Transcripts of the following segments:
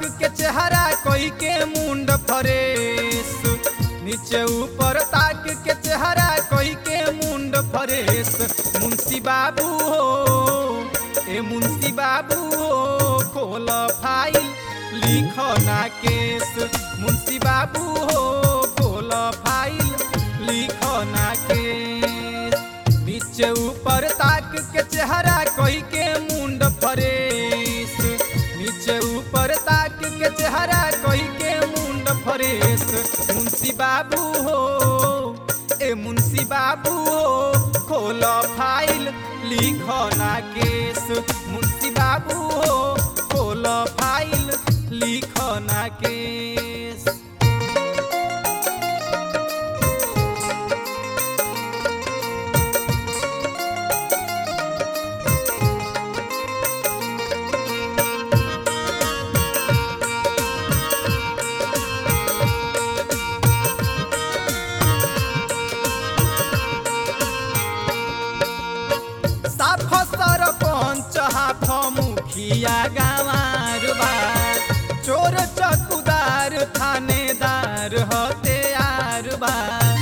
के चेहरा कोई के मुंड फरेस नीचे ऊपर ताक के चेहरा कोई के मुंड फरेस मुंशी बाबू हो ए मुंशी बाबू हो खोल फाइल लिख ना केस मुंशी बाबू हो खोल फाइल लिख ना केस नीचे ऊपर ताक के चेहरा कोई के मुंड फरेस नीचे ऊपर ताक के चेहरा कोई के मुंड फरेस मुंशी बाबू हो ए मुंशी बाबू हो खोल फाइल लिख ना केस मुंशी बाबू हो खोल फाइल लिख ना केस साफ सरपंच हाफ मुखिया गावार बा चोर चकुदार थानेदार हत्यार बा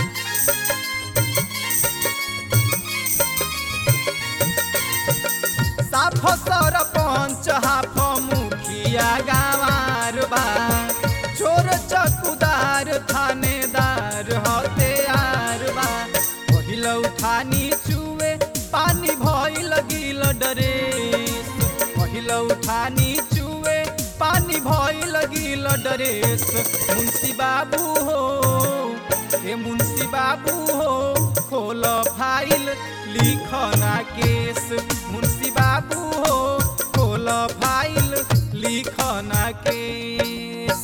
साफ सरपंच हाफ मुखिया गावार बा चोर चकुदार थानेदार हत्यार बा पहिल उठानी चुए पानी भइल गिल डरेस पहिल उठानी चुए पानी भइल गिल डरेस मुंशी बाबू हो हे मुंशी बाबू हो खोल फाइल लिख ना केस मुंशी बाबू हो खोल फाइल लिख ना केस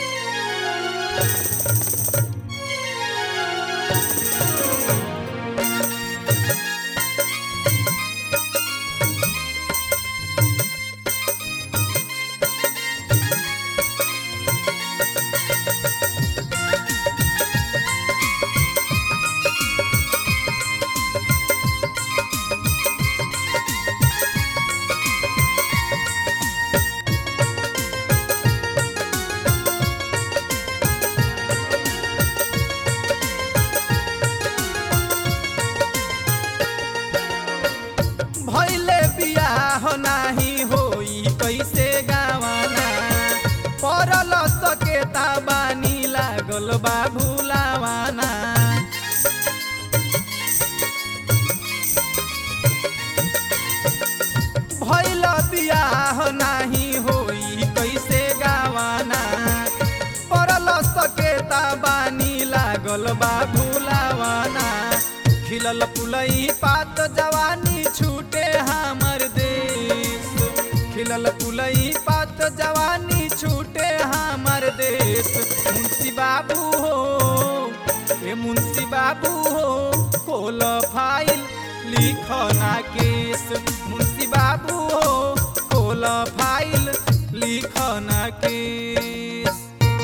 भैले बियाह नाही होई कैसे गावाना परल सकेता बानी लागल बा भुलावाना भैल बियाह नाही होई कैसे गावाना परल सकेता बानी लागल बा भुलावाना खिलल पुलई पात जवानी छूटे हमर देश खिलल पुलई पात जवानी छूटे हमर देश मुंशी बाबू हो ए मुंशी बाबू हो खोल फाइल लिख ना केस मुंशी बाबू हो खोल फाइल लिख ना केस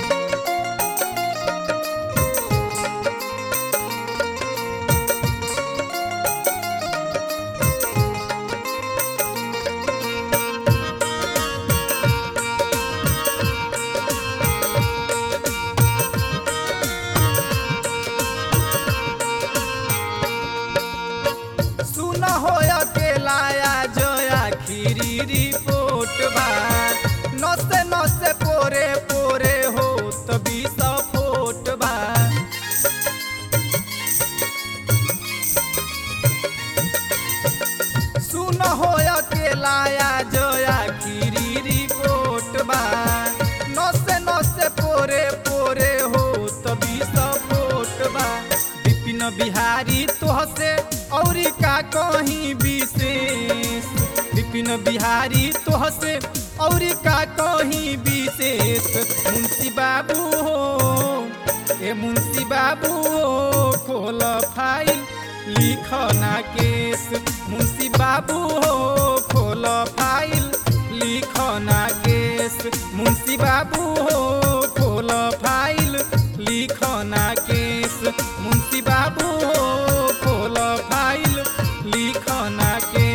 सुन हो अकेला जो आखिरी रिपोर्ट बा नसे नसे पोरे पोरे हो तभी सपोर्ट बा सुन हो अकेला जो आखिरी रिपोर्ट बा नसे नसे पोरे पोरे हो तभी सपोर्ट बा विपिन बिहारी तोहसे औरी का कहीं विशेष विपिन बिहारी तोहसे औरी का कहीं विशेष मुंशी बाबू हो ए मुंशी बाबू हो खोल फाइल लिख ना केस मुंशी बाबू हो खोल फाइल लिख ना केस मुंशी बाबू हो खोल फाइल लिख ना केस मुंशी बाबू हो खोल फाइल लिख ना केस